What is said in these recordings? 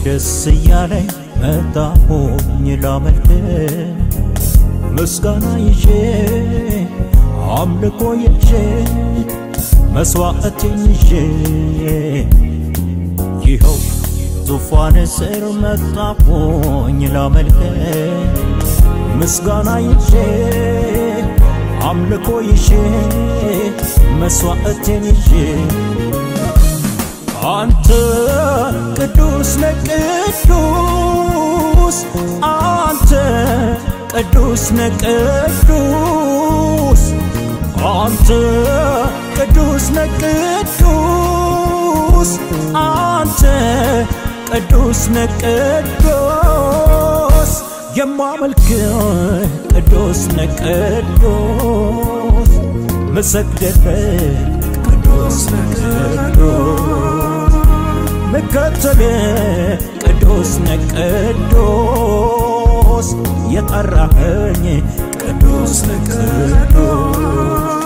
ደስ እያለኝ መጣሁኝ ላመልክ ምስጋና ይዤ አምልኮ ይዤ መስዋዕቴን ይዤ ይኸው ዙፋን ስር መጣሁኝ ላመልክ ምስጋና ይዤ አምልኮ ይዤ መስዋዕቴን ይዤ አንተ ቅዱስ ነህ ቅዱስ አንተ ቅዱስ ነህ ቅዱስ አንተ ቅዱስ ነህ ቅዱስ አንተ ቅዱስ ነህ ቅዱስ የማመልክ ቅዱስ ነህ ቅዱስ መሰግደልህ ቅዱስ ነህ ቅዱስ መከተል ቅዱስ ነህ ቅዱስ የጠራኸኝ ቅዱስ ነህ ቅዱስ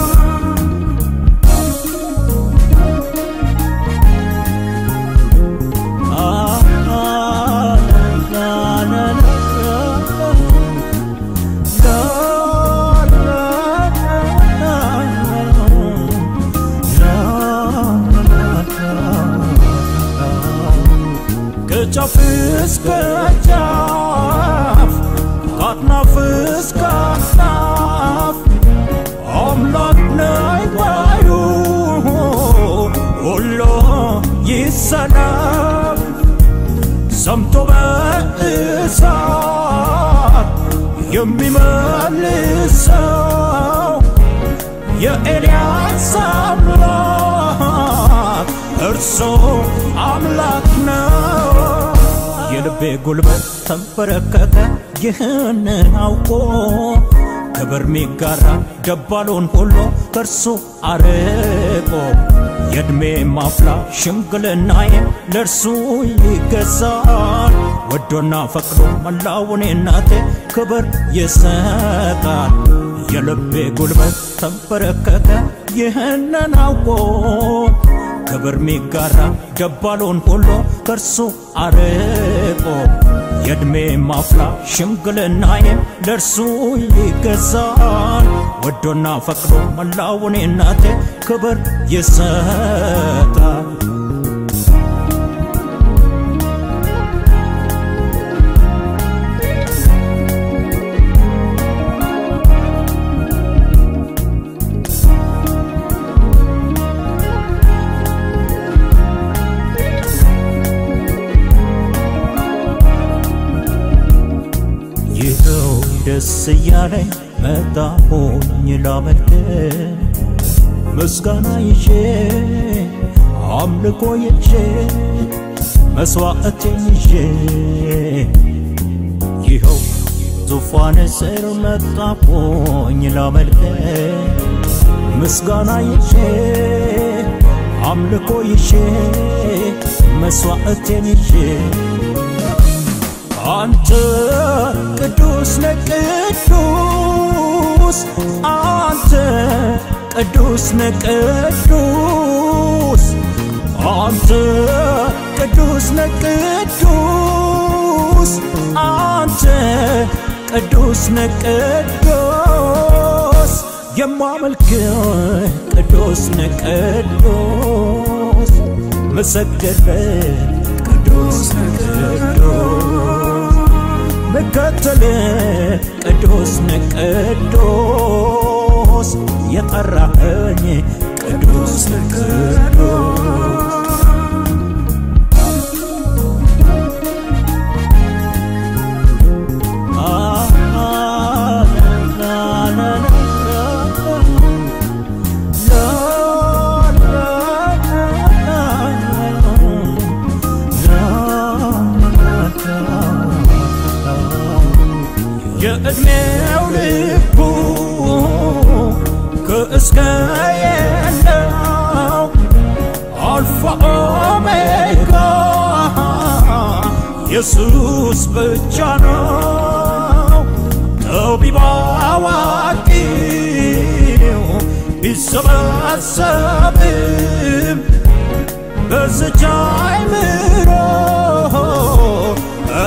ከጫፍ እስከ ጫፍ ከአጥናፍ እስከ አጥናፍ አምላክ ነህ ባዩ ሁሉ ይሰላም ሰምቶ በእሳት የሚመልሰው የኤልያስ አምላክ እርሱ አምላክ ነው። የልቤ ጉልበት ተንበረከከ ይህንን አውቆ ክብር ሚጋራ ደባሉን ሁሉ ከእርሱ አርቆ የዕድሜ ማፍላ ሽምግልናዬም ለእርሱ ይገዛል። ወዶና ፈቅዶ መላውን እናቴ ክብር ይሰጣል። የልቤ ጉልበት ተንበረከከ ይህንን አውቆ ክብር ሚጋራ ደባሉን ሁሉ ከእርሱ አርቆ የዕድሜ ማፍላ ሽምግልናዬም ለእርሱ ይገዛል። ወዶና ፈቅዶ መላውን እናቴ ክብር ይሰጣል። ይኸው ደስ እያለኝ መጣሁኝ ላመልክ ምስጋና ይዤ አምልኮ ይዤ መስዋዕቴን ይዤ ይኸው ዙፋን ስር መጣሁኝ ላመልክ ምስጋና ይዤ አምልኮ ይዤ መስዋዕቴን ይዤ አንተ ቅዱስ ነህ ቅዱስ አንተ ቅዱስ ነህ ቅዱስ አንተ ቅዱስ ነህ ቅዱስ አንተ ቅዱስ ነህ ቅዱስ የማመልክ ቅዱስ ነህ ቅዱስ መሰግደልህ ቅዱስ ነህ ቅዱስ መከተል ቅዱስ ነህ ቅዱስ የጠራኸኝ ቅዱስ ነህ ቅዱስ የዕድሜው ልኩ ከእስከ የለው አልፋ ኦሜጋ ኢየሱስ ብቻ ነው። ጠቢብ አዋቂው ቢሰበሰብም በዝቻ አይምሮ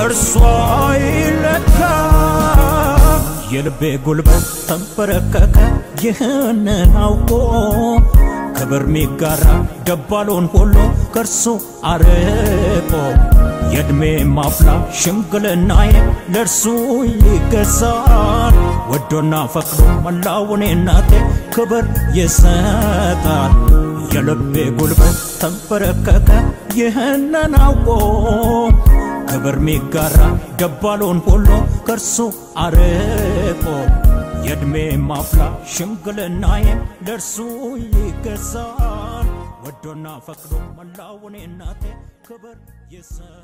በእርሷ ይለካ የልቤ ጉልበት ተንበረከከ ይህንን አውቆ ክብር ሚጋራ ደባሎን ሁሉ ከእርሱ አርቆ የዕድሜ ማፍላ ሽምግልናዬ ለእርሱ ይገዛል ወዶና ፈቅዶ መላውን እናቴ ክብር ይሰጣል የልቤ ጉልበት ተንበረከከ ይህንን አውቆ ክብር ሚጋራ ደባሎን ሁሉ ከእርሱ አርቆ የዕድሜ ማፍላ ሽምግልናዬ ለእርሱ ይገዛል ወዶና ፈቅዶ መላውን እናቴ ክብር ይሰጣል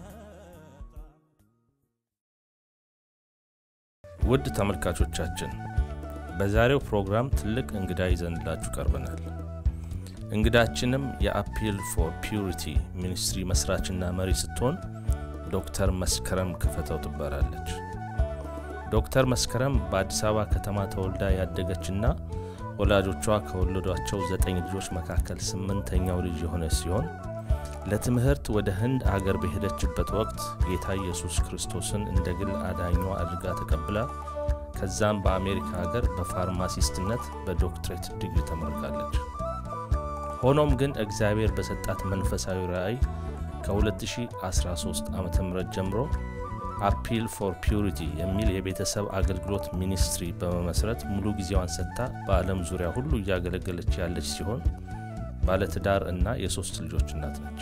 ውድ ተመልካቾቻችን በዛሬው ፕሮግራም ትልቅ እንግዳ ይዘንላችሁ ቀርበናል። እንግዳችንም የአፒል ፎር ፒዩሪቲ ሚኒስትሪ መስራችና መሪ ስትሆን ዶክተር መስከረም ክፈተው ትባላለች። ዶክተር መስከረም በአዲስ አበባ ከተማ ተወልዳ ያደገችና ወላጆቿ ከወለዷቸው ዘጠኝ ልጆች መካከል ስምንተኛው ልጅ የሆነች ሲሆን ለትምህርት ወደ ህንድ አገር በሄደችበት ወቅት ጌታ ኢየሱስ ክርስቶስን እንደ ግል አዳኟ አድርጋ ተቀብላ ከዛም በአሜሪካ ሀገር በፋርማሲስትነት በዶክትሬት ዲግሪ ተመርቃለች። ሆኖም ግን እግዚአብሔር በሰጣት መንፈሳዊ ራእይ ከ2013 ዓ ም ጀምሮ አፒል ፎር ፒዩሪቲ የሚል የቤተሰብ አገልግሎት ሚኒስትሪ በመመስረት ሙሉ ጊዜዋን ሰጥታ በዓለም ዙሪያ ሁሉ እያገለገለች ያለች ሲሆን ባለትዳር እና የሶስት ልጆች እናት ነች።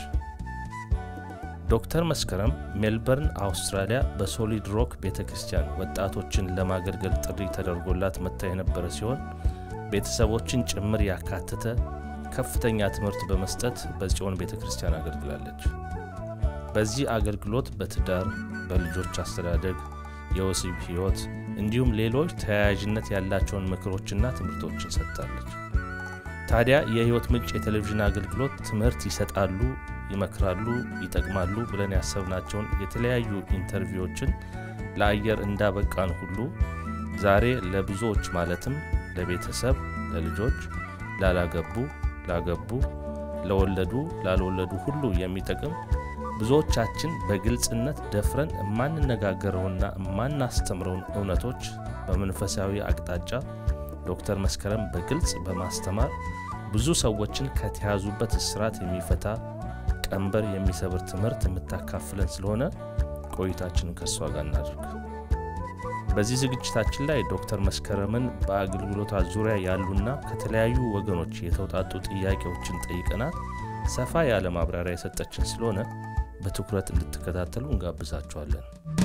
ዶክተር መስከረም ሜልበርን አውስትራሊያ በሶሊድ ሮክ ቤተ ክርስቲያን ወጣቶችን ለማገልገል ጥሪ ተደርጎላት መጥታ የነበረ ሲሆን ቤተሰቦችን ጭምር ያካተተ ከፍተኛ ትምህርት በመስጠት በጽዮን ቤተ ክርስቲያን አገልግላለች። በዚህ አገልግሎት በትዳር፣ በልጆች አስተዳደግ፣ የወሲብ ሕይወት እንዲሁም ሌሎች ተያያዥነት ያላቸውን ምክሮችና ትምህርቶችን ሰጥታለች። ታዲያ የሕይወት ምንጭ የቴሌቪዥን አገልግሎት ትምህርት ይሰጣሉ፣ ይመክራሉ፣ ይጠቅማሉ ብለን ያሰብናቸውን የተለያዩ ኢንተርቪዎችን ለአየር እንዳበቃን ሁሉ ዛሬ ለብዙዎች ማለትም ለቤተሰብ፣ ለልጆች፣ ላላገቡ፣ ላገቡ፣ ለወለዱ፣ ላልወለዱ ሁሉ የሚጠቅም ብዙዎቻችን በግልጽነት ደፍረን የማንነጋገረውና የማናስተምረውን እውነቶች በመንፈሳዊ አቅጣጫ ዶክተር መስከረም በግልጽ በማስተማር ብዙ ሰዎችን ከተያዙበት እስራት የሚፈታ ቀንበር የሚሰብር ትምህርት የምታካፍለን ስለሆነ ቆይታችንን ከእሷ ጋር እናድርግ። በዚህ ዝግጅታችን ላይ ዶክተር መስከረምን በአገልግሎቷ ዙሪያ ያሉና ከተለያዩ ወገኖች የተውጣጡ ጥያቄዎችን ጠይቀናት ሰፋ ያለ ማብራሪያ የሰጠችን ስለሆነ በትኩረት እንድትከታተሉ እንጋብዛችኋለን።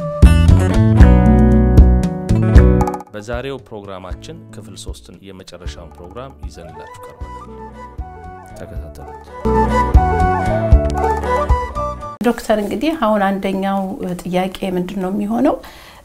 በዛሬው ፕሮግራማችን ክፍል ሶስትን የመጨረሻውን ፕሮግራም ይዘንላችሁ ቀርበናል። ተከታተሉት። ዶክተር እንግዲህ አሁን አንደኛው ጥያቄ ምንድን ነው የሚሆነው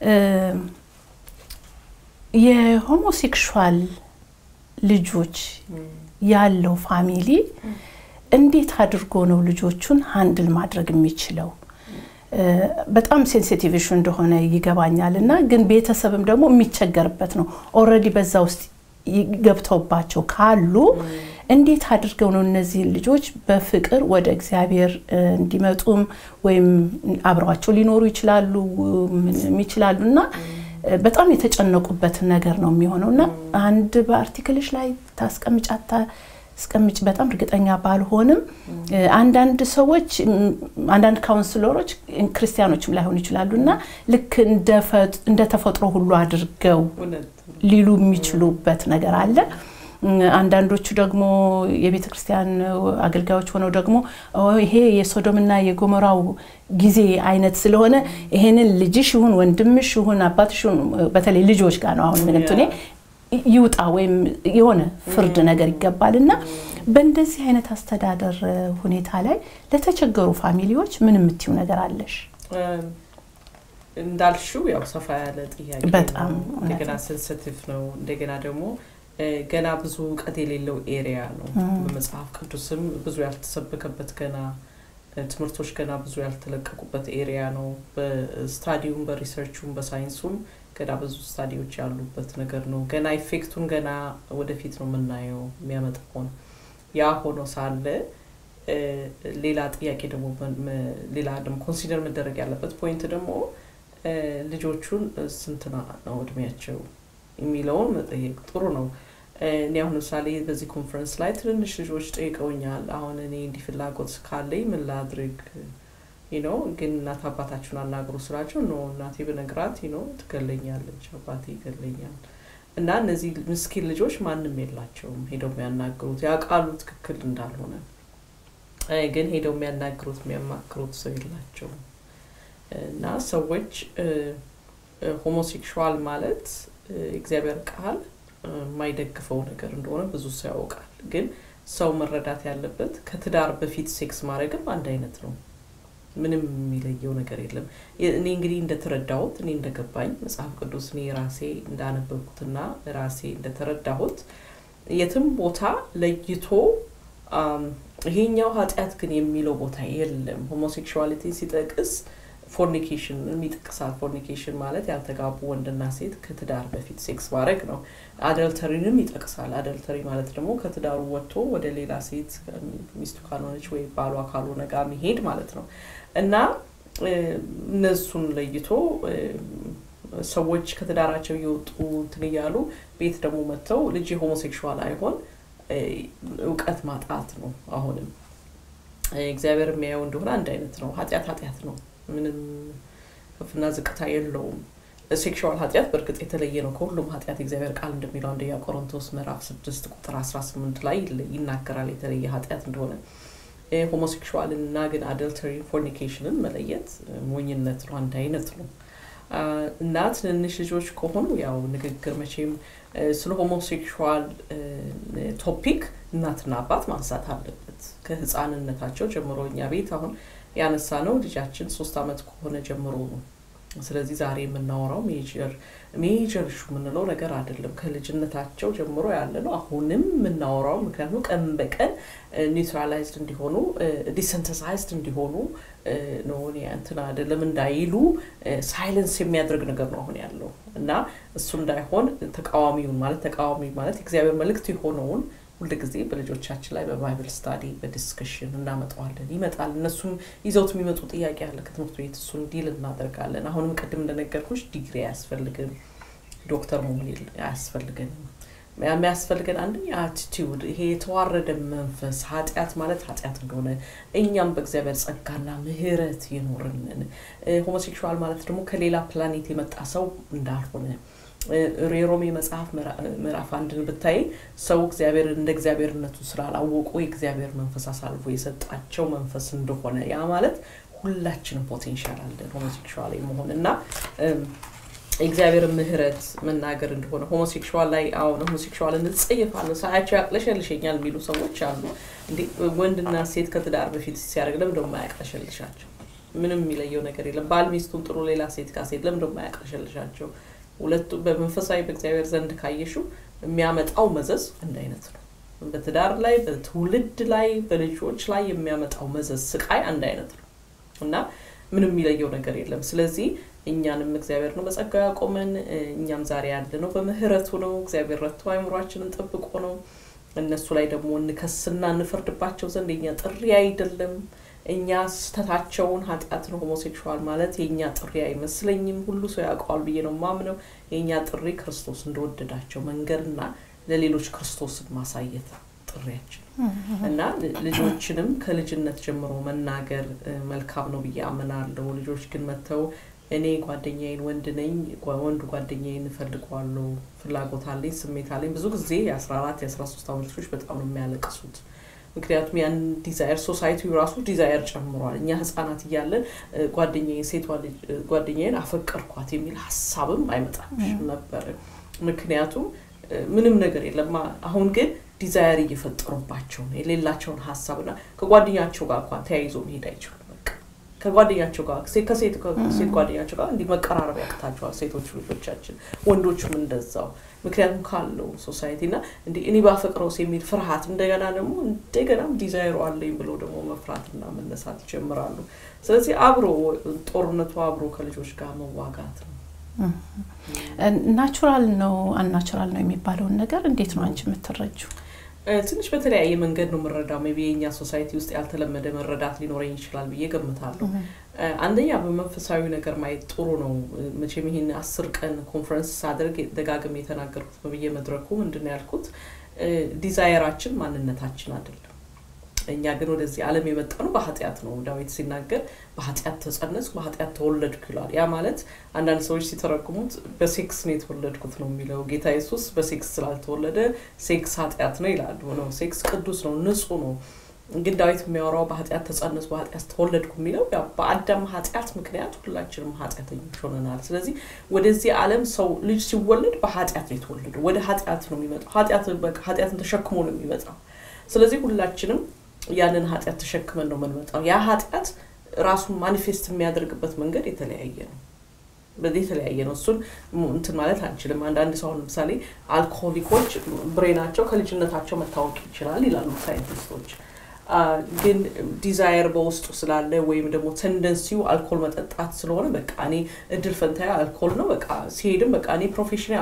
የሆሞሴክሹዋል ልጆች ያለው ፋሚሊ እንዴት አድርጎ ነው ልጆቹን ሀንድል ማድረግ የሚችለው? በጣም ሴንሲቲቭ ኢሹ እንደሆነ ይገባኛል እና ግን ቤተሰብም ደግሞ የሚቸገርበት ነው። ኦልሬዲ በዛ ውስጥ ገብተውባቸው ካሉ እንዴት አድርገው ነው እነዚህን ልጆች በፍቅር ወደ እግዚአብሔር እንዲመጡም ወይም አብረዋቸው ሊኖሩ ይችላሉ ይችላሉ እና በጣም የተጨነቁበትን ነገር ነው የሚሆነው እና አንድ በአርቲክልሽ ላይ ታስቀምጫታ አስቀምጭ በጣም እርግጠኛ ባልሆንም አንዳንድ ሰዎች አንዳንድ ካውንስለሮች ክርስቲያኖችም ላይሆኑ ይችላሉ እና ልክ እንደ ተፈጥሮ ሁሉ አድርገው ሊሉ የሚችሉበት ነገር አለ። አንዳንዶቹ ደግሞ የቤተ ክርስቲያን አገልጋዮች ሆነው ደግሞ ይሄ የሶዶምና የጎሞራው ጊዜ አይነት ስለሆነ ይሄንን ልጅሽ ይሁን ወንድምሽ ይሁን አባትሽ ይሁን በተለይ ልጆች ጋር ነው አሁን እንትኔ ይውጣ ወይም የሆነ ፍርድ ነገር ይገባል እና በእንደዚህ አይነት አስተዳደር ሁኔታ ላይ ለተቸገሩ ፋሚሊዎች ምን የምትይው ነገር አለሽ? እንዳልሽው ያው ሰፋ ያለ ጥያቄ በጣም እንደገና ሴንሲቲቭ ነው። እንደገና ደግሞ ገና ብዙ እውቀት የሌለው ኤሪያ ነው። በመጽሐፍ ቅዱስም ብዙ ያልተሰበከበት ገና ትምህርቶች ገና ብዙ ያልተለቀቁበት ኤሪያ ነው። በስታዲውም በሪሰርቹም በሳይንሱም ገና ብዙ ስታዲዎች ያሉበት ነገር ነው። ገና ኢፌክቱን ገና ወደፊት ነው የምናየው የሚያመጣውን። ያ ሆኖ ሳለ ሌላ ጥያቄ ደግሞ ሌላ ደግሞ ኮንሲደር መደረግ ያለበት ፖይንት ደግሞ ልጆቹን ስንት ነው እድሜያቸው የሚለውን መጠየቅ ጥሩ ነው። እኔ አሁን ለምሳሌ በዚህ ኮንፈረንስ ላይ ትንንሽ ልጆች ጠይቀውኛል። አሁን እኔ እንዲህ ፍላጎት ካለኝ ምን ላድርግ ነው ግን እናት አባታችሁን አናግሩ ስላቸው ኖ እናቴ ብነግራት ነው ትገለኛለች፣ አባቴ ይገለኛል። እና እነዚህ ምስኪን ልጆች ማንም የላቸውም ሄደው የሚያናግሩት ያውቃሉ ትክክል እንዳልሆነ፣ ግን ሄደው የሚያናግሩት የሚያማክሩት ሰው የላቸውም። እና ሰዎች ሆሞሴክሹዋል ማለት እግዚአብሔር ቃል የማይደግፈው ነገር እንደሆነ ብዙ ሰው ያውቃል። ግን ሰው መረዳት ያለበት ከትዳር በፊት ሴክስ ማድረግም አንድ አይነት ነው። ምንም የሚለየው ነገር የለም። እኔ እንግዲህ እንደተረዳሁት እኔ እንደገባኝ መጽሐፍ ቅዱስ እኔ ራሴ እንዳነበብኩትና ራሴ እንደተረዳሁት የትም ቦታ ለይቶ ይሄኛው ኃጢአት ግን የሚለው ቦታ የለም። ሆሞሴክሹዋሊቲን ሲጠቅስ ፎርኒኬሽን ይጠቅሳል። ፎርኒኬሽን ማለት ያልተጋቡ ወንድና ሴት ከትዳር በፊት ሴክስ ማድረግ ነው። አደልተሪንም ይጠቅሳል። አደልተሪ ማለት ደግሞ ከትዳሩ ወጥቶ ወደ ሌላ ሴት ሚስቱ ካልሆነች ወይ ባሏ ካልሆነ ጋር መሄድ ማለት ነው እና እነሱን ለይቶ ሰዎች ከትዳራቸው እየወጡ እንትን እያሉ ቤት ደግሞ መጥተው ልጅ ሆሞሴክሹዋል አይሆን እውቀት ማጣት ነው። አሁንም እግዚአብሔር የሚያየው እንደሆነ አንድ አይነት ነው። ኃጢአት ኃጢአት ነው። ምንም ከፍና ዝቅታ የለውም። ሴክሹዋል ኃጢአት በእርግጥ የተለየ ነው ከሁሉም ኃጢአት እግዚአብሔር ቃል እንደሚለው አንደኛ ቆሮንቶስ ምዕራፍ ስድስት ቁጥር አስራ ስምንት ላይ ይናገራል የተለየ ኃጢአት እንደሆነ። ሆሞሴክሹዋልን እና ግን አደልተሪ ፎርኒኬሽንን መለየት ሞኝነት ነው፣ አንድ አይነት ነው። እና ትንንሽ ልጆች ከሆኑ ያው ንግግር መቼም ስለ ሆሞሴክሹዋል ቶፒክ እናትና አባት ማንሳት አለበት ከህፃንነታቸው ጀምሮ። እኛ ቤት አሁን ያነሳ ነው ልጃችን ሶስት አመት ከሆነ ጀምሮ ነው። ስለዚህ ዛሬ የምናወራው ሜጀር ሜጀር ሹ የምንለው ነገር አይደለም። ከልጅነታቸው ጀምሮ ያለ ነው። አሁንም የምናወራው ምክንያቱም ቀን በቀን ኒውትራላይዝድ እንዲሆኑ ዲሰንተሳይዝድ እንዲሆኑ ነው እንትን አይደለም እንዳይሉ ሳይለንስ የሚያደርግ ነገር ነው አሁን ያለው እና እሱ እንዳይሆን ተቃዋሚውን ማለት ተቃዋሚ ማለት የእግዚአብሔር መልእክት የሆነውን ሁል ጊዜ በልጆቻችን ላይ በባይብል ስታዲ በዲስከሽን እናመጣዋለን። ይመጣል። እነሱም ይዘውት የሚመጡ ጥያቄ አለ ከትምህርት ቤት እሱን ዲል እናደርጋለን። አሁንም ቅድም እንደነገርኩሽ ዲግሪ አያስፈልግም፣ ዶክተር መሆን አያስፈልገንም። የሚያስፈልገን አንደኛ አቲቲዩድ፣ ይሄ የተዋረደ መንፈስ ኃጢአት ማለት ኃጢአት እንደሆነ እኛም በእግዚአብሔር ጸጋና ምሕረት የኖርንን ሆሞሴክሹዋል ማለት ደግሞ ከሌላ ፕላኔት የመጣ ሰው እንዳልሆነ የሮሜ መጽሐፍ ምዕራፍ አንድን ብታይ ሰው እግዚአብሔር እንደ እግዚአብሔርነቱ ስላላወቁ የእግዚአብሔር መንፈስ አሳልፎ የሰጣቸው መንፈስ እንደሆነ ያ ማለት ሁላችንም ፖቴንሻል አለን ሆሞሴክሹዋል መሆን እና የእግዚአብሔር ምህረት መናገር እንደሆነ ሆሞሴክሹዋል ላይ አሁን ሆሞሴክሹዋልን እጸየፋለሁ ሳያቸው ያቅለሸልሸኛል የሚሉ ሰዎች አሉ። እንዴ ወንድና ሴት ከትዳር በፊት ሲያደርግ ለምን ደሞ አያቅለሸልሻቸው? ምንም የሚለየው ነገር የለም። ባል ሚስቱን ጥሩ ሌላ ሴት ጋር ሴት ለምን ደሞ አያቅለሸልሻቸው? ሁለቱ በመንፈሳዊ በእግዚአብሔር ዘንድ ካየሹ የሚያመጣው መዘዝ አንድ አይነት ነው። በትዳር ላይ፣ በትውልድ ላይ፣ በልጆች ላይ የሚያመጣው መዘዝ ስቃይ አንድ አይነት ነው እና ምንም የሚለየው ነገር የለም። ስለዚህ እኛንም እግዚአብሔር ነው በጸጋ ያቆመን። እኛም ዛሬ ያለ ነው በምህረቱ ነው። እግዚአብሔር ረድቶ አይምሯችንን ጠብቆ ነው። እነሱ ላይ ደግሞ እንከስና እንፈርድባቸው ዘንድ የኛ ጥሪ አይደለም። እኛ ስህተታቸውን ኃጢአት ነው ሆሞሴክሹዋል ማለት የእኛ ጥሪ አይመስለኝም። ሁሉ ሰው ያውቀዋል ብዬ ነው ማምነው። የእኛ ጥሪ ክርስቶስ እንደወደዳቸው መንገድና ለሌሎች ክርስቶስን ማሳየት ጥሪያችን እና ልጆችንም ከልጅነት ጀምሮ መናገር መልካም ነው ብዬ አምናለሁ። ልጆች ግን መጥተው እኔ ጓደኛዬን ወንድ ነኝ ወንድ ጓደኛዬን እፈልገዋለሁ፣ ፍላጎት አለኝ፣ ስሜት አለኝ። ብዙ ጊዜ የአስራ አራት የአስራ ሶስት አመት ልጆች በጣም ነው የሚያለቅሱት። ምክንያቱም ያን ዲዛየር ሶሳይቲ ራሱ ዲዛየር ጨምሯል። እኛ ህጻናት እያለን ጓደኛዬን ሴቷ ጓደኛዬን አፈቀርኳት የሚል ሀሳብም አይመጣም ነበር። ምክንያቱም ምንም ነገር የለም። አሁን ግን ዲዛየር እየፈጠሩባቸው ነው የሌላቸውን ሀሳብና ከጓደኛቸው ጋር እንኳን ተያይዞ መሄድ አይችሉም። ከጓደኛቸው ጋር ከሴት ጓደኛቸው ጋር እንዲህ መቀራረብ ያቅታቸዋል ሴቶቹ ልጆቻችን፣ ወንዶቹም እንደዛው። ምክንያቱም ካለው ሶሳይቲ እና እንዲህ እኔ ባፈቅረውስ የሚል ፍርሃት እንደገና ደግሞ እንደገናም ዲዛይሩ አለኝ ብሎ ደግሞ መፍራትና መነሳት ይጀምራሉ። ስለዚህ አብሮ ጦርነቱ አብሮ ከልጆች ጋር መዋጋት ነው። ናቹራል ነው አንናቹራል ነው የሚባለውን ነገር እንዴት ነው አንቺ የምትረጁ? ትንሽ በተለያየ መንገድ ነው የምረዳው። ሜይ ቢ የኛ ሶሳይቲ ውስጥ ያልተለመደ መረዳት ሊኖረኝ ይችላል ብዬ ገምታለሁ። አንደኛ በመንፈሳዊ ነገር ማየት ጥሩ ነው። መቼም ይህን አስር ቀን ኮንፈረንስ ሳደርግ ደጋግሜ የተናገርኩት በየመድረኩ ምንድን ነው ያልኩት ዲዛየራችን ማንነታችን አይደለም። እኛ ግን ወደዚህ ዓለም የመጣ ነው በኃጢአት ነው። ዳዊት ሲናገር በኃጢአት ተጸነስኩ፣ በኃጢአት ተወለድኩ ይላል። ያ ማለት አንዳንድ ሰዎች ሲተረጉሙት በሴክስ ነው የተወለድኩት ነው የሚለው። ጌታ ኢየሱስ በሴክስ ስላልተወለደ ሴክስ ኃጢአት ነው ይላሉ። ነው ሴክስ ቅዱስ ነው፣ ንጹህ ነው። ግን ዳዊት የሚያወራው በኃጢአት ተጸነስኩ፣ በኃጢአት ተወለድኩ የሚለው ያው በአዳም ኃጢአት ምክንያት ሁላችንም ኃጢአተኞች ሆነናል። ስለዚህ ወደዚህ ዓለም ሰው ልጅ ሲወለድ በኃጢአት ነው የተወለደው። ወደ ኃጢአት ነው የሚመጣው። ኃጢአትን ተሸክሞ ነው የሚመጣው። ስለዚህ ሁላችንም ያንን ኃጢአት ተሸክመን ነው የምንመጣው። ያ ኃጢአት ራሱን ማኒፌስት የሚያደርግበት መንገድ የተለያየ ነው። በዚህ የተለያየ ነው። እሱን እንትን ማለት አንችልም። አንዳንድ ሰው ለምሳሌ አልኮሆሊኮች ብሬናቸው ከልጅነታቸው መታወቅ ይችላል ይላሉ ሳይንቲስቶች። ግን ዲዛየር በውስጡ ስላለ ወይም ደግሞ ተንደንሲው አልኮል መጠጣት ስለሆነ በቃ እኔ እድል ፈንታዬ አልኮል ነው፣ በቃ ሲሄድም በቃ እኔ ፕሮፌሽናል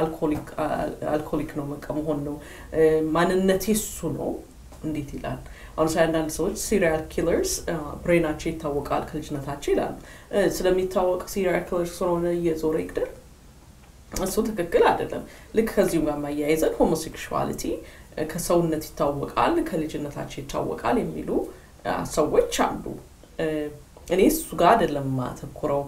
አልኮሊክ ነው በቃ መሆን ነው ማንነቴ እሱ ነው እንዴት ይላል። አሁን ሳይ አንዳንድ ሰዎች ሲሪያል ኪለርስ ብሬናቸው ይታወቃል ከልጅነታቸው ይላሉ። ስለሚታወቅ ሲሪያል ኪለርስ ስለሆነ እየዞረ ይግደል፣ እሱ ትክክል አይደለም። ልክ ከዚሁም ጋር ማያይዘን ሆሞሴክሹዋሊቲ ከሰውነት ይታወቃል ከልጅነታቸው ይታወቃል የሚሉ ሰዎች አሉ። እኔ እሱ ጋር አይደለም ማተኩረው።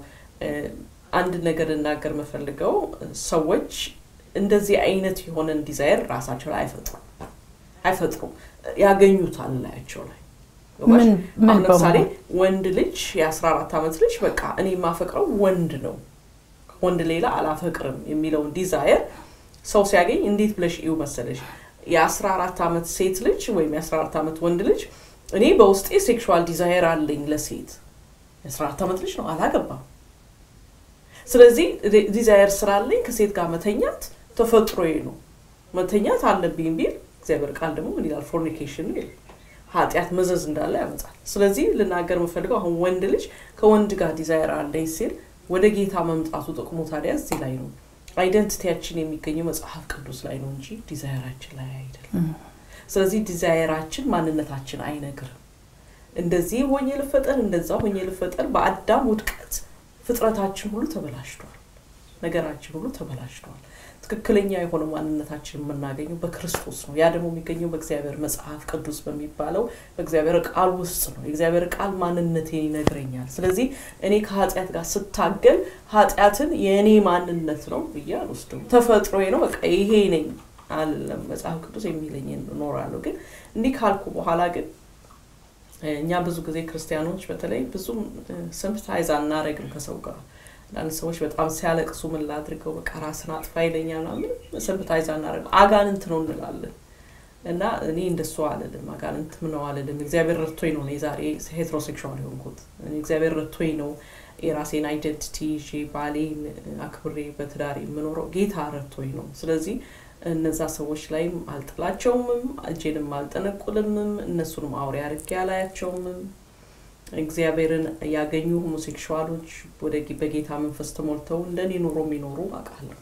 አንድ ነገር እናገር የምፈልገው ሰዎች እንደዚህ አይነት የሆነን ዲዛይር ራሳቸው ላይ አይፈጥሩም አይፈጥሩም ያገኙታል ላያቸው ላይ አሁን ለምሳሌ ወንድ ልጅ የአስራ አራት ዓመት ልጅ በቃ እኔ የማፈቅረው ወንድ ነው ወንድ ሌላ አላፈቅርም የሚለውን ዲዛየር ሰው ሲያገኝ እንዴት ብለሽ እዩ መሰለሽ የአስራ አራት ዓመት ሴት ልጅ ወይም የአስራ አራት ዓመት ወንድ ልጅ እኔ በውስጤ ሴክሹዋል ዲዛየር አለኝ ለሴት የአስራ አራት ዓመት ልጅ ነው አላገባም ስለዚህ ዲዛየር ስላለኝ ከሴት ጋር መተኛት ተፈጥሮዬ ነው መተኛት አለብኝ ቢል እግዚአብሔር ቃል ደግሞ ምን ይላል ፎርኒኬሽን ይል ኃጢአት መዘዝ እንዳለ ያመጣል ስለዚህ ልናገር የምፈልገው አሁን ወንድ ልጅ ከወንድ ጋር ዲዛይር አለኝ ሲል ወደ ጌታ መምጣቱ ጥቅሙ ታዲያ እዚህ ላይ ነው አይደንቲቲያችን የሚገኘው መጽሐፍ ቅዱስ ላይ ነው እንጂ ዲዛይራችን ላይ አይደለም ስለዚህ ዲዛይራችን ማንነታችን አይነግርም እንደዚህ ሆኜ ልፈጠር እንደዛ ሆኜ ልፈጠር በአዳም ውድቀት ፍጥረታችን ሁሉ ተበላሽቷል ነገራችን ሁሉ ተበላሽቷል ትክክለኛ የሆነ ማንነታችን የምናገኘው በክርስቶስ ነው ያ ደግሞ የሚገኘው በእግዚአብሔር መጽሐፍ ቅዱስ በሚባለው በእግዚአብሔር ቃል ውስጥ ነው የእግዚአብሔር ቃል ማንነቴን ይነግረኛል ስለዚህ እኔ ከኃጢአት ጋር ስታገል ኃጢአትን የእኔ ማንነት ነው ብዬ አልወስደው ተፈጥሮ ነው በቃ ይሄ ነኝ አለም መጽሐፍ ቅዱስ የሚለኝ እኖራለሁ ግን እንዲህ ካልኩ በኋላ ግን እኛ ብዙ ጊዜ ክርስቲያኖች በተለይ ብዙም ስምፕታይዝ አናረግም ከሰው ጋር አንዳንድ ሰዎች በጣም ሲያለቅሱ ምን ላድርገው በቃ ራስን አጥፋ ይለኛል ምን ስምፕታይዝ አናደርግ አጋንንት ነው እንላለን እና እኔ እንደሱ አልልም አጋንንት ምነው አልልም እግዚአብሔር ረድቶኝ ነው ዛሬ ሄትሮሴክሹዋል የሆንኩት እግዚአብሔር ረድቶኝ ነው የራሴን አይደንቲቲ ይዤ ባሌን አክብሬ በትዳሬ የምኖረው ጌታ ረድቶኝ ነው ስለዚህ እነዛ ሰዎች ላይም አልጥላቸውምም እጄንም አልጠነቁልምም እነሱንም አውሬ አርጌ አላያቸውምም እግዚአብሔርን ያገኙ ሆሞሴክሹዋሎች ወደ በጌታ መንፈስ ተሞልተው እንደኔ ኑሮ የሚኖሩ አውቃለሁ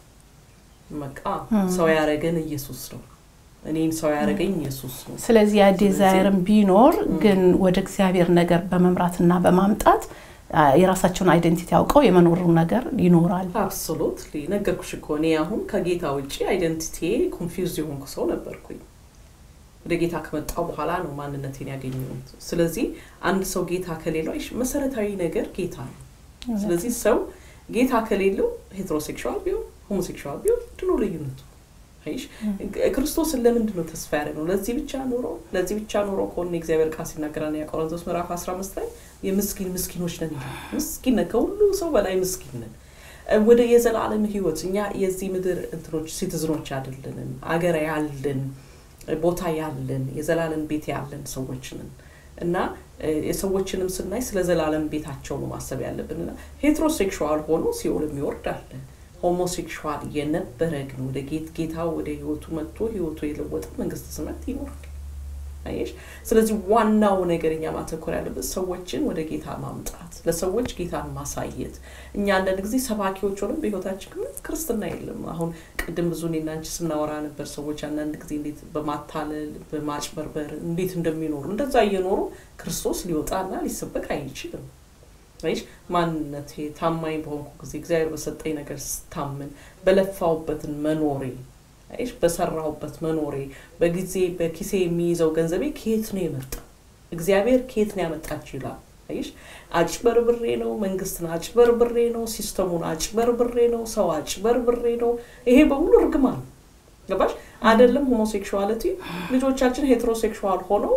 በቃ ሰው ያረገን ኢየሱስ ነው እኔን ሰው ያደረገኝ ኢየሱስ ነው ስለዚህ ያ ዲዛይርም ቢኖር ግን ወደ እግዚአብሔር ነገር በመምራትና በማምጣት የራሳቸውን አይደንቲቲ አውቀው የመኖሩ ነገር ይኖራል አብሶሉትሊ ነገርኩሽ እኮ እኔ አሁን ከጌታ ውጭ አይደንቲቲ ኮንፊውዝ የሆንኩ ሰው ነበርኩኝ ወደ ጌታ ከመጣው በኋላ ነው ማንነቴን ያገኘሁት ስለዚህ አንድ ሰው ጌታ ከሌለው መሰረታዊ ነገር ጌታ ነው ስለዚህ ሰው ጌታ ከሌለው ሄትሮሴክሹዋል ቢሆን ሆሞሴክሹዋል ቢሆን ድኖ ልዩነቱ አይሽ ክርስቶስን ለምንድን ነው ተስፋ ያደረግነው ለዚህ ብቻ ኑሮ ለዚህ ብቻ ኑሮ ከሆነ እግዚአብሔር ቃል ሲናገራል የቆሮንቶስ ምዕራፍ 15 ላይ የምስኪን ምስኪኖች ነን ይላል ምስኪን ነን ከሁሉ ሰው በላይ ምስኪን ነን ወደ የዘላለም ህይወት እኛ የዚህ ምድር እንትኖች ሲቲዝኖች አይደለንም አገር ያለን ቦታ ያለን የዘላለም ቤት ያለን ሰዎች ነን እና የሰዎችንም ስናይ ስለ ዘላለም ቤታቸው ነው ማሰብ ያለብን ና ሄትሮሴክሹዋል ሆኖ ሲኦል የሚወርድ አለ ሆሞሴክሹዋል የነበረ ግን ወደ ጌት ጌታ ወደ ህይወቱ መጥቶ ህይወቱ የለወጠ መንግስት ሰማያት ይኖራል አየሽ ስለዚህ ዋናው ነገር እኛ ማተኮር ያለበት ሰዎችን ወደ ጌታ ማምጣት ለሰዎች ጌታን ማሳየት እኛ አንዳንድ ጊዜ ሰባኪዎች ሆነም በህይወታችን ግን ክርስትና የለም አሁን ቅድም ብዙ እኔና አንቺ ስናወራ ነበር ሰዎች አንዳንድ ጊዜ እንዴት በማታለል በማጭበርበር እንዴት እንደሚኖሩ እንደዛ እየኖሩ ክርስቶስ ሊወጣና ሊሰበክ አይችልም ይሽ ማንነቴ ታማኝ በሆንኩ ጊዜ እግዚአብሔር በሰጠኝ ነገር ስታምን በለፋውበትን መኖሬ ይሽ በሰራሁበት መኖሬ በጊዜ በኪሴ የሚይዘው ገንዘቤ ከየት ነው የመጣው? እግዚአብሔር ከየት ነው ያመጣችሁ ይላል። ይሽ አጭበርብሬ ነው፣ መንግስትን አጭበርብሬ ነው፣ ሲስተሙን አጭበርብሬ ነው፣ ሰው አጭበርብሬ ነው። ይሄ በሙሉ እርግማን ገባሽ? አይደለም ሆሞሴክሹዋሊቲ ልጆቻችን ሄትሮሴክሹዋል ሆነው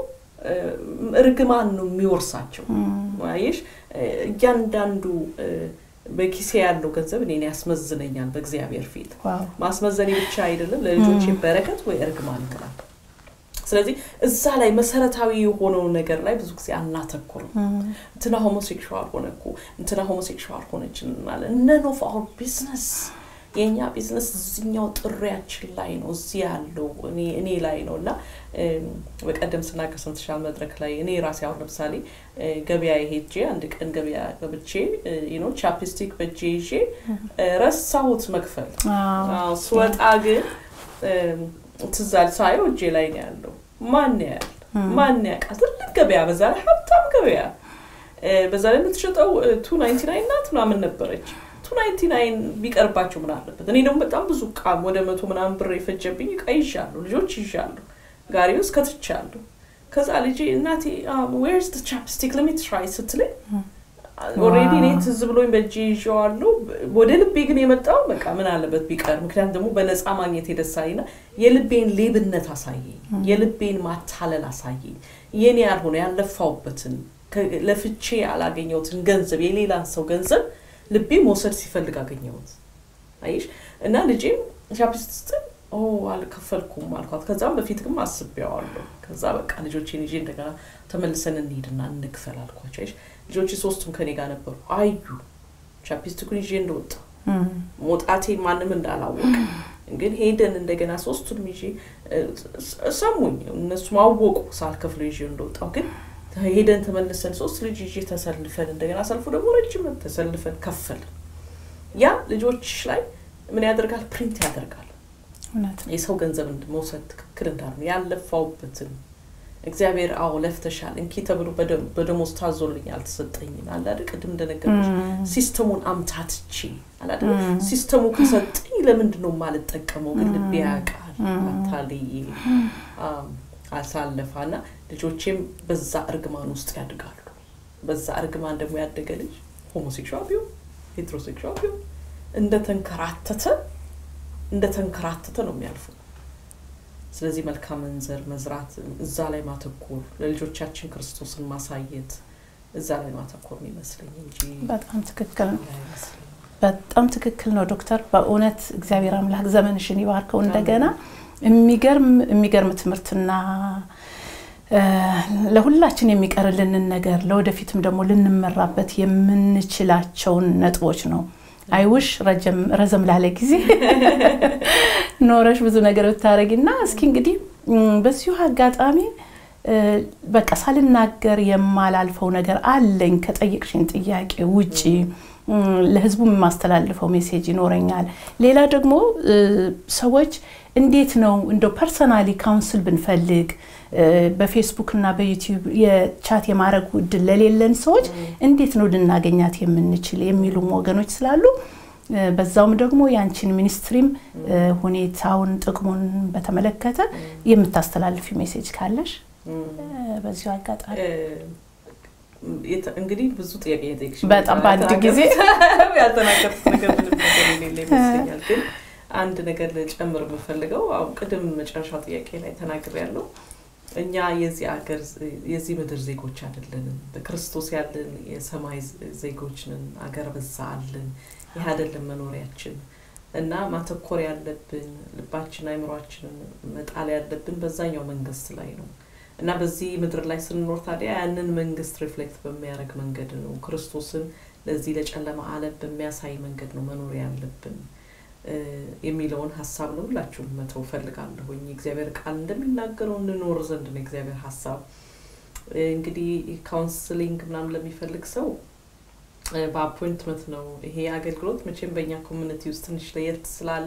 እርግማን ነው የሚወርሳቸው። ይሽ እያንዳንዱ በኪሴ ያለው ገንዘብ እኔን ያስመዝነኛል በእግዚአብሔር ፊት። ማስመዘኔ ብቻ አይደለም ለልጆቼ በረከት ወይ እርግማን ይላል። ስለዚህ እዛ ላይ መሰረታዊ የሆነውን ነገር ላይ ብዙ ጊዜ አናተኩርም። እንትና ሆሞሴክሹዋል ሆነ እኮ እንትና ሆሞሴክሹዋል ሆነች እንላለን። ነን ኦፍ አወር ቢዝነስ የእኛ ቢዝነስ እዚኛው ጥሪያችን ላይ ነው፣ እዚህ ያለው እኔ ላይ ነው እና በቀደም ስናገር ሰምተሻል መድረክ ላይ እኔ ራሴ አሁን ለምሳሌ ገበያ ሄጄ አንድ ቀን ገበያ ገብቼ ኖ ቻፕስቲክ በእጄ ይዤ ረሳሁት መክፈል። ስወጣ ግን ትዛል ሳየው እጄ ላይ ነው ያለው። ማን ያያል? ማን ያውቃል? ትልቅ ገበያ፣ በዛ ላይ ሀብታም ገበያ፣ በዛ ላይ የምትሸጠው ቱ ናይንቲ ናይን ናት ምናምን ነበረች። ቱ ናይንቲ ናይን ቢቀርባቸው ምን አለበት? እኔ ደግሞ በጣም ብዙ እቃ ወደ መቶ ምናምን ብር የፈጀብኝ እቃ ይዣለሁ፣ ልጆች ይዣለሁ፣ ጋሪ ውስጥ ከትቻለሁ። ከዛ ልጄ እናቴ ዌርስ ደ ቻፕስቲክ ለሚ ትራይ ስትለኝ ኦልሬዲ እኔ ትዝ ብሎኝ በእጄ ይዤዋለሁ። ወደ ልቤ ግን የመጣው በቃ ምን አለበት ቢቀር፣ ምክንያቱም ደግሞ በነፃ ማግኘት የደሳይና የልቤን ሌብነት አሳየኝ፣ የልቤን ማታለል አሳየኝ። የኔ ያልሆነ ያለፋውበትን ለፍቼ ያላገኘሁትን ገንዘብ የሌላን ሰው ገንዘብ ልቤ መውሰድ ሲፈልግ አገኘሁት። አይሽ እና ልጄም ቻፕስቲክ ኦ አልከፈልኩም አልኳት። ከዛም በፊት ግን አስቤዋለሁ። ከዛ በቃ ልጆቼን ይዤ እንደገና ተመልሰን እንሂድና እንክፈል አልኳቸው። አይሽ ልጆቼ ሶስቱም ከኔ ጋር ነበሩ። አዩ ቻፕስቲኩን ይዤ እንደወጣ መውጣቴ ማንም እንዳላወቅ ግን ሄደን እንደገና ሶስቱንም ይዤ ሰሙኝ። እነሱም አወቁ ሳልከፍለው ይዤ እንደወጣው ግን ሄደን ተመልሰን ሶስት ልጅ ይዤ ተሰልፈን እንደገና ሰልፉ ደግሞ ረጅም ተሰልፈን ከፈልን። ያ ልጆች ላይ ምን ያደርጋል? ፕሪንት ያደርጋል። የሰው ገንዘብ መውሰድ ትክክል እንዳልሆነ ያለፋውበትን እግዚአብሔር አዎ ለፍተሻል እንኪ ተብሎ በደሞዝ ታዞልኝ አልተሰጠኝም አላደ ቅድም እንደነገርኩሽ ሲስተሙን አምታትቼ አላደ ሲስተሙ ከሰጠኝ ለምንድን ነው የማልጠቀመው? ግን ልቤ ያውቃል አታልዬ አሳለፋ እና ልጆቼም በዛ እርግማን ውስጥ ያድጋሉ። በዛ እርግማን ደግሞ ያደገ ልጅ ሆሞሴክሹዋል ቢሆን ሄትሮሴክሹዋል ቢሆን እንደተንከራተተ እንደተንከራተተ ነው የሚያልፉ። ስለዚህ መልካምን ዘር መዝራት፣ እዛ ላይ ማተኮር፣ ለልጆቻችን ክርስቶስን ማሳየት እዛ ላይ ማተኮር ይመስለኝ እንጂ በጣም ትክክል ነው። በጣም ትክክል ነው ዶክተር። በእውነት እግዚአብሔር አምላክ ዘመንሽን ይባርከው። እንደገና የሚገርም የሚገርም ትምህርትና ለሁላችን የሚቀርልንን ነገር ለወደፊትም ደግሞ ልንመራበት የምንችላቸውን ነጥቦች ነው። አይውሽ ረዘም ላለ ጊዜ ኖረሽ ብዙ ነገር ብታደረጊና እስኪ እንግዲህ በዚሁ አጋጣሚ በቃ ሳልናገር የማላልፈው ነገር አለኝ ከጠየቅሽኝ ጥያቄ ውጪ ለህዝቡ የማስተላልፈው ሜሴጅ ይኖረኛል። ሌላ ደግሞ ሰዎች እንዴት ነው እንደው ፐርሰናሊ ካውንስል ብንፈልግ በፌስቡክ እና በዩቲዩብ የቻት የማድረግ እድል ለሌለን ሰዎች እንዴት ነው ልናገኛት የምንችል የሚሉም ወገኖች ስላሉ በዛውም ደግሞ የአንቺን ሚኒስትሪም ሁኔታውን ጥቅሙን በተመለከተ የምታስተላልፊ ሜሴጅ ካለሽ በዚሁ አጋጣሚ እንግዲህ ብዙ ጥያቄ የጠየቅሽ በጣም በአንድ ጊዜ ያልተናገርኩት ነገር ምንም ነገር የሌለ ይመስለኛል። ግን አንድ ነገር ልጨምር የምፈልገው አሁን ቅድም መጨረሻ ጥያቄ ላይ ተናግር ያለው እኛ የዚህ ሀገር የዚህ ምድር ዜጎች አይደለንም። በክርስቶስ ያለን የሰማይ ዜጎች ነን። አገር በዛ አለን። ይህ አይደለም መኖሪያችን እና ማተኮር ያለብን ልባችን አይምሯችንን መጣል ያለብን በዛኛው መንግስት ላይ ነው እና በዚህ ምድር ላይ ስንኖር ታዲያ ያንን መንግስት ሪፍሌክት በሚያደርግ መንገድ ነው ክርስቶስን ለዚህ ለጨለማ ዓለም በሚያሳይ መንገድ ነው መኖር ያለብን የሚለውን ሀሳብ ነው ሁላችሁም መተው ፈልጋለሁኝ። እግዚአብሔር ቃል እንደሚናገረው እንኖር ዘንድ ነው እግዚአብሔር ሀሳብ። እንግዲህ ካውንስሊንግ ምናምን ለሚፈልግ ሰው በአፖይንትመንት ነው ይሄ አገልግሎት። መቼም በእኛ ኮሚኒቲ ውስጥ ትንሽ ለየት ስላለ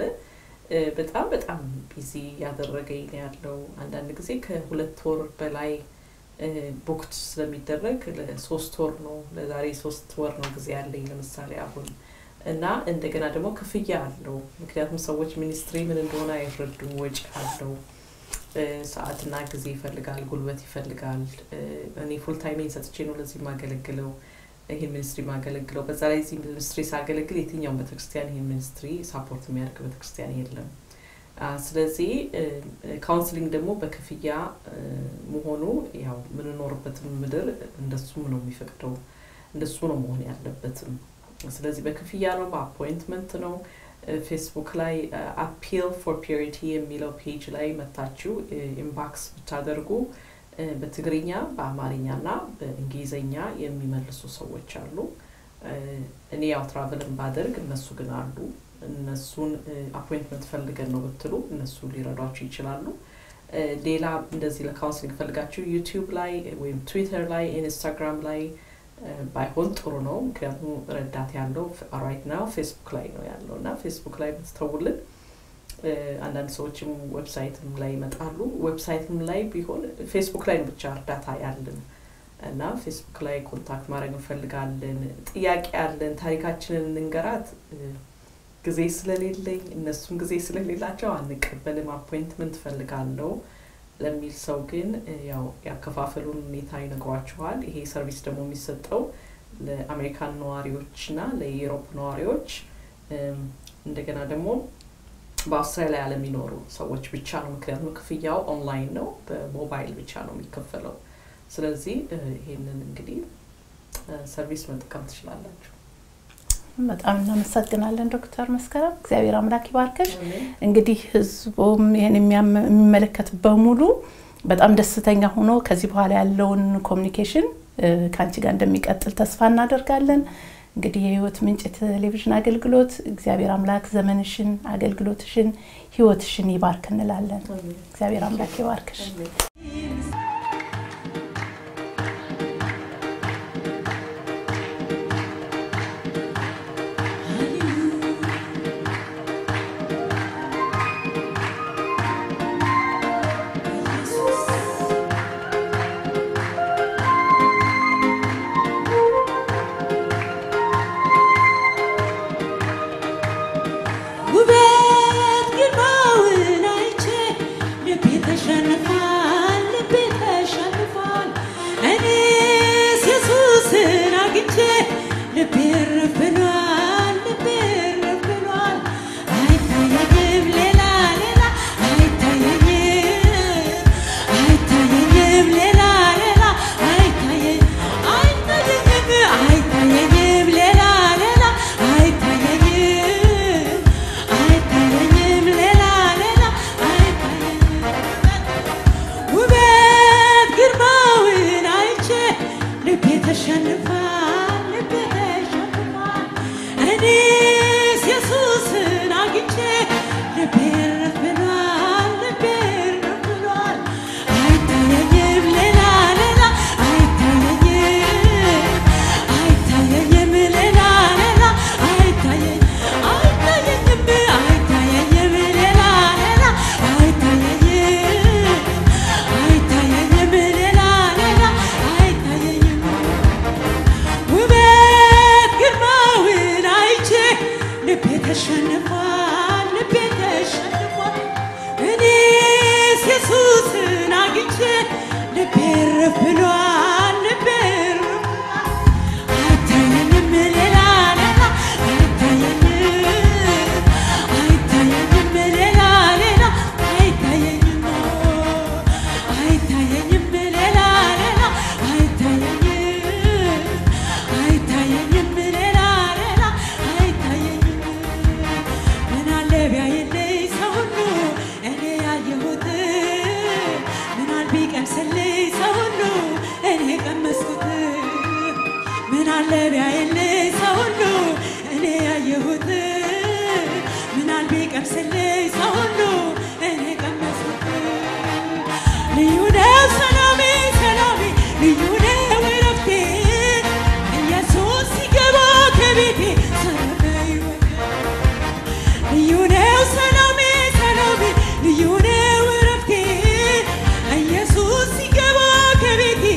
በጣም በጣም ቢዚ ያደረገኝ ነው ያለው። አንዳንድ ጊዜ ከሁለት ወር በላይ ቡክት ስለሚደረግ ለሶስት ወር ነው ለዛሬ ሶስት ወር ነው ጊዜ ያለኝ ለምሳሌ አሁን እና እንደገና ደግሞ ክፍያ አለው። ምክንያቱም ሰዎች ሚኒስትሪ ምን እንደሆነ አይረዱም። ወጪ አለው፣ ሰዓትና ጊዜ ይፈልጋል፣ ጉልበት ይፈልጋል። እኔ ፉል ታይሜን ሰጥቼ ነው ለዚህ የማገለግለው ይህን ሚኒስትሪ ማገለግለው። በዛ ላይ እዚህ ሚኒስትሪ ሳገለግል የትኛውን ቤተክርስቲያን ይህን ሚኒስትሪ ሳፖርት የሚያደርግ ቤተክርስቲያን የለም። ስለዚህ ካውንስሊንግ ደግሞ በክፍያ መሆኑ ያው የምንኖርበትም ምድር እንደሱም ነው የሚፈቅደው፣ እንደሱ ነው መሆን ያለበትም። ስለዚህ በክፍያ ነው፣ በአፖይንትመንት ነው። ፌስቡክ ላይ አፒል ፎር ፒሪቲ የሚለው ፔጅ ላይ መታችሁ ኢምባክስ ብታደርጉ በትግርኛ በአማርኛ እና በእንግሊዝኛ የሚመልሱ ሰዎች አሉ። እኔ ያው ትራቨልን ባደርግ እነሱ ግን አሉ። እነሱን አፖይንትመንት ፈልገን ነው ብትሉ እነሱ ሊረዷችሁ ይችላሉ። ሌላ እንደዚህ ለካውንስሊንግ ፈልጋችሁ ዩቲዩብ ላይ ወይም ትዊተር ላይ ኢንስታግራም ላይ ባይሆን ጥሩ ነው። ምክንያቱም ረዳት ያለው ራይት ናው ፌስቡክ ላይ ነው ያለው እና ፌስቡክ ላይ ብትተውልን አንዳንድ ሰዎችም ዌብሳይትም ላይ ይመጣሉ። ዌብሳይትም ላይ ቢሆን ፌስቡክ ላይ ብቻ እርዳታ ያለን እና ፌስቡክ ላይ ኮንታክት ማድረግ እንፈልጋለን። ጥያቄ ያለን ታሪካችንን እንንገራት ጊዜ ስለሌለኝ እነሱም ጊዜ ስለሌላቸው አንቀበልም፣ አፖይንትመንት ፈልጋለው ለሚል ሰው ግን ያው ያከፋፈሉን ሁኔታ ይነግሯችኋል። ይሄ ሰርቪስ ደግሞ የሚሰጠው ለአሜሪካን ነዋሪዎች እና ለዩሮፕ ነዋሪዎች እንደገና ደግሞ በአውስትራሊያ ለሚኖሩ ሰዎች ብቻ ነው። ምክንያቱም ክፍያው ኦንላይን ነው፣ በሞባይል ብቻ ነው የሚከፈለው። ስለዚህ ይሄንን እንግዲህ ሰርቪስ መጠቀም ትችላላችሁ። በጣም እናመሰግናለን ዶክተር መስከረም። እግዚአብሔር አምላክ ይባርከሽ። እንግዲህ ህዝቡም ይህን የሚመለከት በሙሉ በጣም ደስተኛ ሆኖ ከዚህ በኋላ ያለውን ኮሚኒኬሽን ከአንቺ ጋር እንደሚቀጥል ተስፋ እናደርጋለን። እንግዲህ የህይወት ምንጭ ቴሌቪዥን አገልግሎት እግዚአብሔር አምላክ ዘመንሽን፣ አገልግሎትሽን፣ ህይወትሽን ይባርክ እንላለን። እግዚአብሔር አምላክ ይባርክሽ። ውበት ግርማውን አይቼ ልቤ ተሸንፏል፣ ልቤ ተሸንፏል። እኔስ ኢየሱስን አግኝቼ ልቤ እርፍ ብሏል፣ ልቤ እርፍ ብሏል። አይታየኝም ሌላ ሌላ አይታየኝም አይታየኝም ሌላ ሌላ አይታየኝ አይታየኝም አይታየኝም ሌላ ሌላ አይታየኝም አይታየኝም ሌላ ሌላ አይታየኝም ውበት ግርማውን አይቼ ልቤ ተሸንፏል ልቤ ተሸንፏል እኔስ ኢየሱስን አግኝቼ ልቤ እርፍ ብሏል ልቤ እርፍ ብሏል አይታየኝም ሌላ ሌላ አይታየኝም አይታየኝም ሌላ ሌላ አይታየኝ አይታየኝም አይታየኝም ሌላ ሌላ አይታየኝም አይታየኝም ሌላ ሌላ አይታየኝም ውበት ግርማውን አይቼ ልቤ ተሸንፏል ልቤ ተሸንፏል እኔስ ኢየሱስን አግኝቼ ልቤ እርፍ ብሏል ልቤ እርፍ ብሏል አይታየኝም ሌላ ሌላ አይታየኝም አይታየኝም ሌላ ሌላ አይታየኝም አይታየኝም ሌላ ሌላ አይታየኝም አይታየኝም ሌላ ሌላ አይታየኝም ምን አለ ቢያየልኝ ሰው ሁሉ እኔ ያየሁት ምን አል ቢቀምስልኝ ሰው ሁሉ እኔ ቀመስኩት ምን አለ ቢያየልኝ ሰው ሁሉ እኔ ያየሁት ምን አል ቢቀምስልኝ ሰው ሁሉ እኔ ቀመስኩት ልዩ ነው ሰላሜ ሰላሜ ልዩ ነው እረፍቴ ኢየሱስ ሲገባ ከቤቴ ሰላም ነው ሕይወቴ ልዩ ነው ሰላሜ ሰላሜ ልዩ ነው እረፍቴ ኢየሱስ ሲገባ ከቤቴ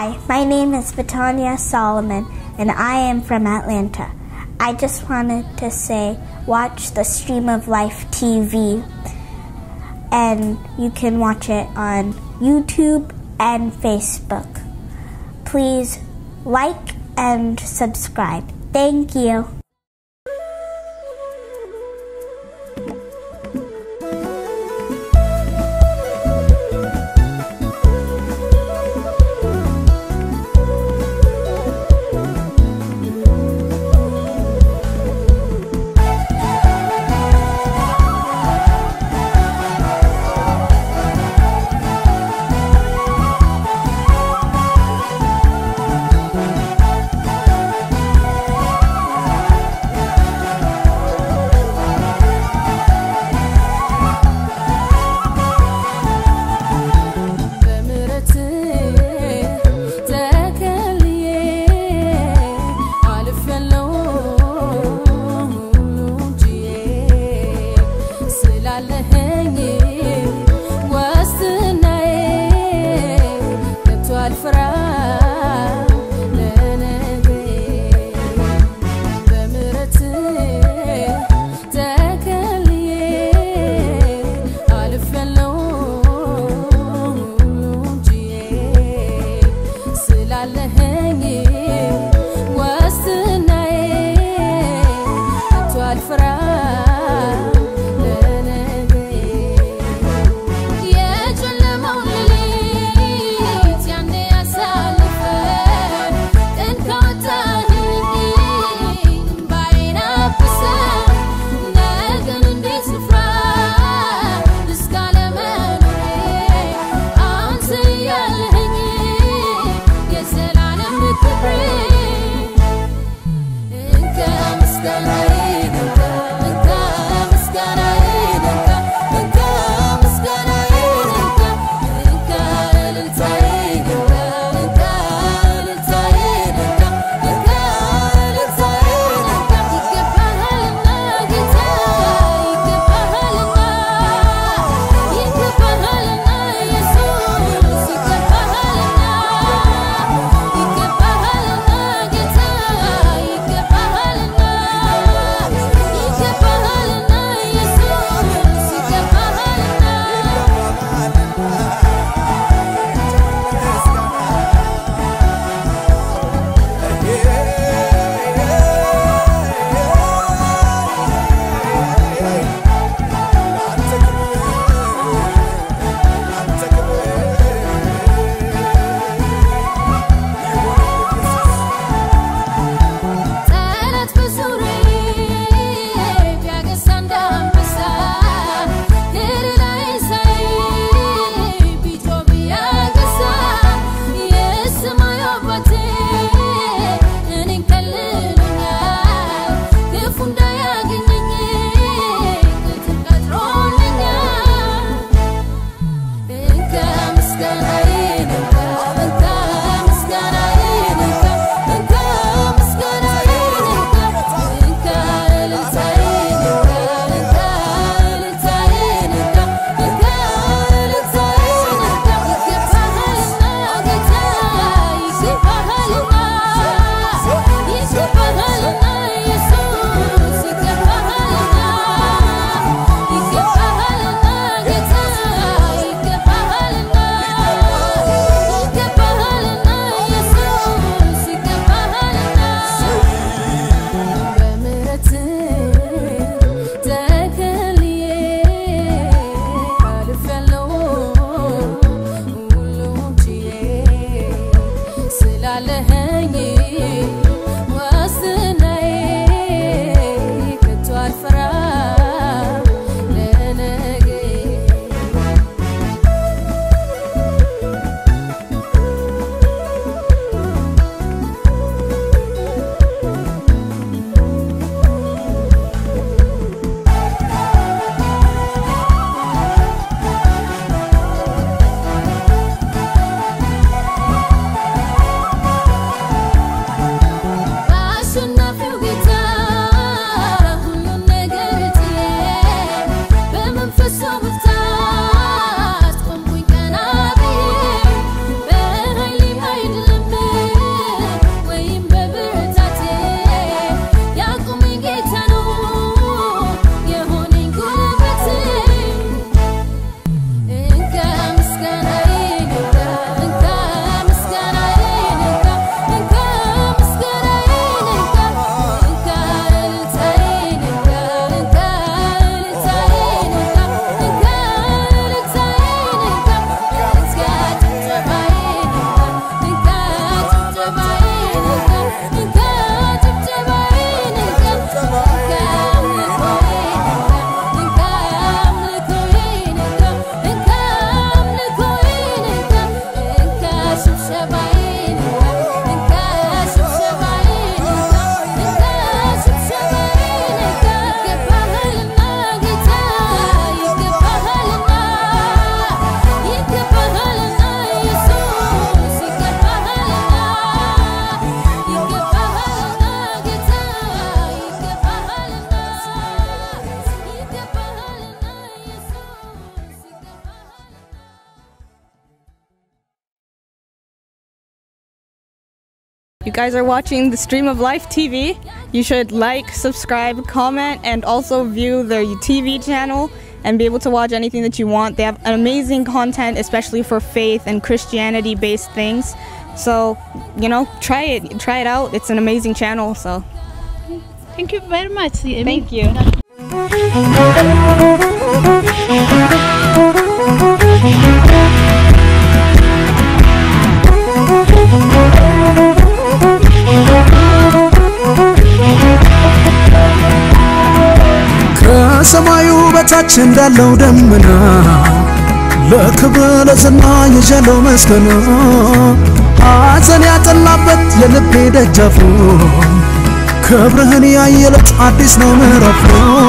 Hi, my name is Vitania Solomon, and I am from Atlanta. I just wanted to say watch the Stream of Life TV, and you can watch it on YouTube and Facebook. Please like and subscribe. Thank you. በምሕረት ተከልዬ አልፌያለሁ ሁሉን ችዬ ስላለኸኝ ዋስትናዬ ከቶ አልፈራም ለነገ በምሕረት ተከልዬ አልፌያለሁ ሁሉን ችዬ ስላለኸኝ ዋስትናዬ ከቶ አልፈራም ለነገ የጨለማው ሌሊት ያኔ ያሳልፈን ቀን ካወጣህልኝ ባይን አብሰን ነገን እንዴት ልፍራ እስካለመኖሬ አንተ ያለኸኝ የዘላለም ክብሬ እንከ ምስጋናዬ ይገባል You guys are watching the Stream of Life TV. You should like, subscribe, comment, and also view their TV channel and be able to watch anything that you want. They have amazing content, especially for faith and Christianity based things. So, you know, try it. Try it out. It's an amazing channel. So, Thank you very much. thank you. ከሰማዩ በታች እንዳለው ደመና ለክብር ለዝና የዣለው መስገና ሐዘን ያጠላበት የልቤ ደጃፉ ክብርህን ያየለት አዲስ ነው ምዕራፉ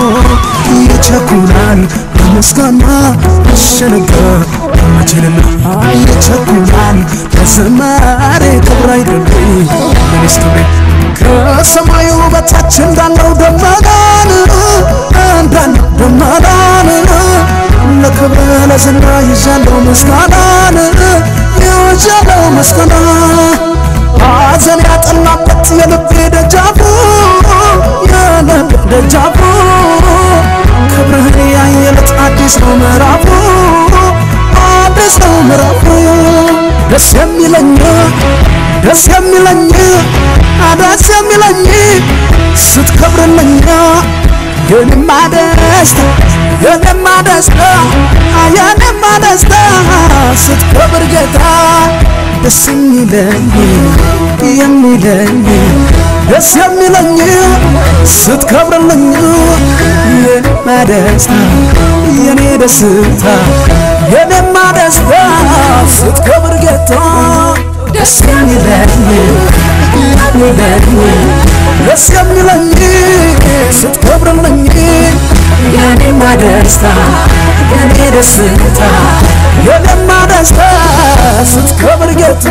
ይቸኩላል በምስጋና እሸነጋ መቼልና ይቸኩላል ለዝማሬ ክብር አይደለም ለኔስ ክብሬ ከሰማዩ በታች እንዳለው ደመናን እንዳለው ደመናን ለክብር ለዝና ይዣለው ምስጋናን ይዣለው ምስጋና ሐዘን ያጠላበት የልቤ ደጃፉ የልቤ ደጃፉ ክብርህን ያየለት አዲስ ነው ምዕራፉ አዲስ ነው ምዕራፉ ደስ የሚለኝ ደስ የሚለኝ ደስ የሚለኝ ስትከብርልኝ የኔማ ደስታ የኔማ ደስታ የኔማ ደስታ ስትከብር ጌታ ደስ የሚለኝ የሚለኝ ደስ የሚለኝ ስትከብርልኝ የኔማ ደስታ የኔ ደስታ የኔማ ደስታ ስትከብር ጌታ ደስ የሚለኝ የሚለኝ ደስ የሚለኝ ስትከብርልኝ የኔማ ደስታ የኔ ደስታ የኔማ ደስታ ስትከብር ጌታ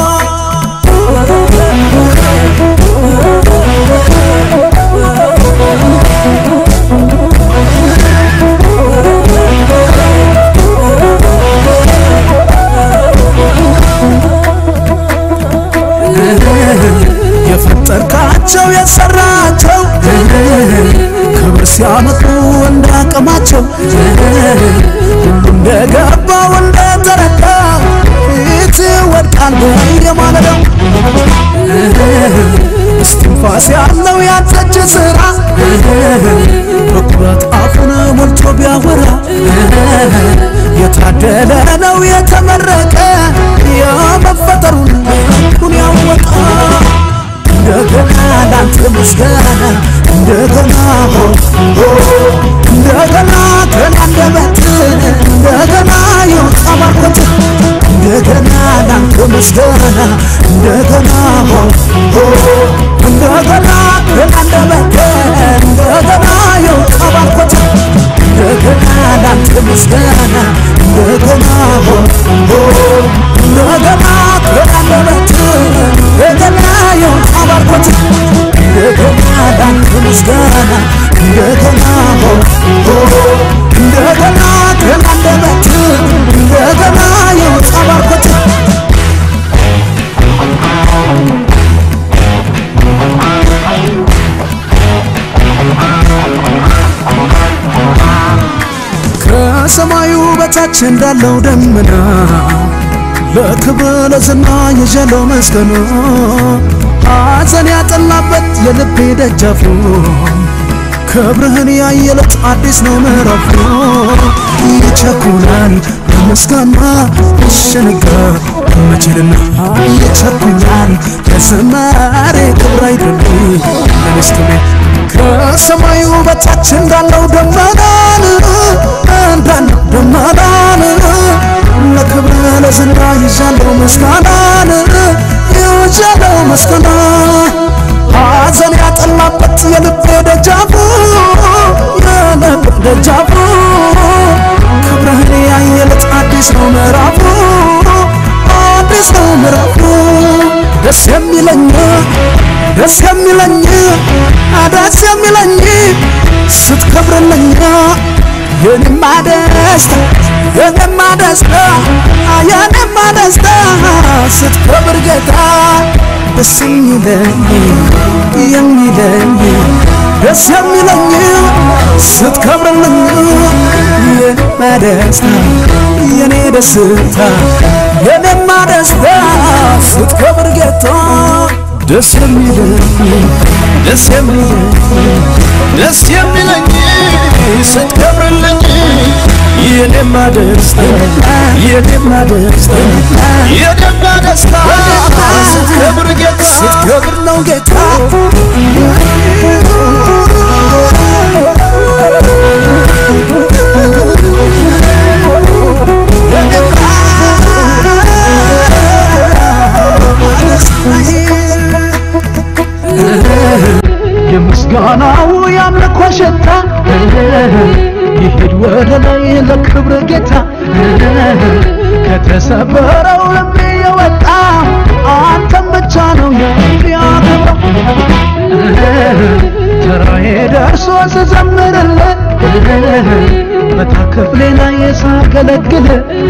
የፈጠርካቸው የሰራቸው ክብር ሲያመጡ እንዳቅማቸው ሁሉ እንደገባው እንደተረዳ ፊት ወድቃል በየማለዳው እስትንፋስ ያለው ያንተች ስራ በኩራት አፉን ሞልቶ ቢያወራ የታደለ ነው የተመረቀ የመፈጠሩን ሁሉን ያወጣ እንደገና ላንተ ምስጋና እንደገና ሆ እንደገና ከናንደበት እንደገና የወጣ ባርኮት እንደገና ላንተ ምስጋና እንደገና ሆ እንደገና ከናንደበት እንደገና የወጣ ባርኮት እንደገና ላንተ ምስጋና እንደገና ሆ እንደገና ከናንደበት እንደገና የወጣ ባርኮት እንደገና ላንተ ምስጋና እንደገና ሆ እንደገና ከናንደበት እንደገና የወጣ ባርኮት ከሰማዩ በታች እንዳለው ደመና ለክብር ለዝና የዣለው መስገኑ ሐዘን ያጠላበት የልቤ ደጃፉ ክብርህን ያየለት አዲስ ነው ምዕራፉ ይቸኩላል በምስጋና እሸነጋ መቼልና ይቸኩላል ለዝማሬ ክብር አይደለም ለኔስ ክብሬ ከሰማዩ በታች እንዳለው ደመናን እንዳለው ደመናን ለክብር ለዝና ይዣለው ምስጋናን ይዣለው ምስጋና ሐዘን ያጠላበት የልቤ ደጃፉ የልቤ ደጃፉ ክብርህን ያየለት አዲስ ነው ምዕራፉ አዲስ ነው ምዕራፉ ደስ የሚለኝ ደስ የሚለኝ ደስ የሚለኝ ስትከብርልኝ የኔማ ደስታ የኔማ ደስታ የኔማ ደስታ ስትከብር ጌታ ደስ የሚለኝ የሚለኝ ደስ የሚለኝ ስትከብርልኝ የኔማ ደስታ የኔ ደስታ የኔማ ደስታ ስትከብር ጌታ ደስ የሚለኝ ደስ የሚለኝ ደስ የሚለኝ ስትከብርልኝ የኔማ ደስታ የኔማ ደስታ የኔማ ደስታ ስትከብር ጌታ ስትከብር ነው ጌታ የምስጋናው የአምልኮ ሽታ ይሄድ ወደ ላይ ለክብር ጌታ ከተሰበረው ልቤ የወጣ አንተም ብቻ ነው የሚያከብረው ተራዬ ደርሶ ስዘምርልህ በታክፍሌ ላይ ሳገለግል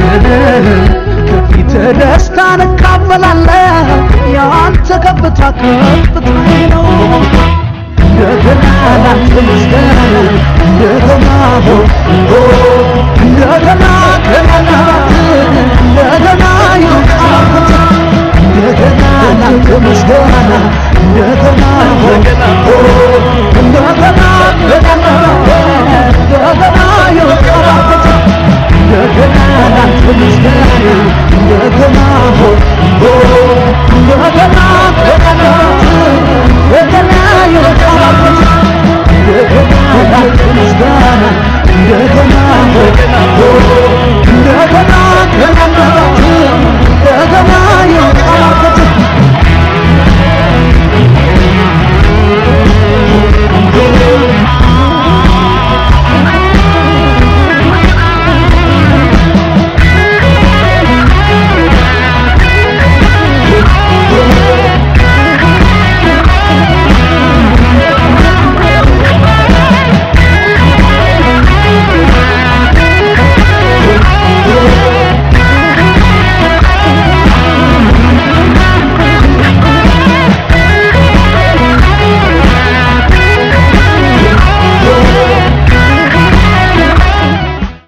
ከፊት ደስታን እካፈላለሁ የአንተ ከፍታ ከፍታዬ ነው እንደገና ላንተ ምስጋና እንደገና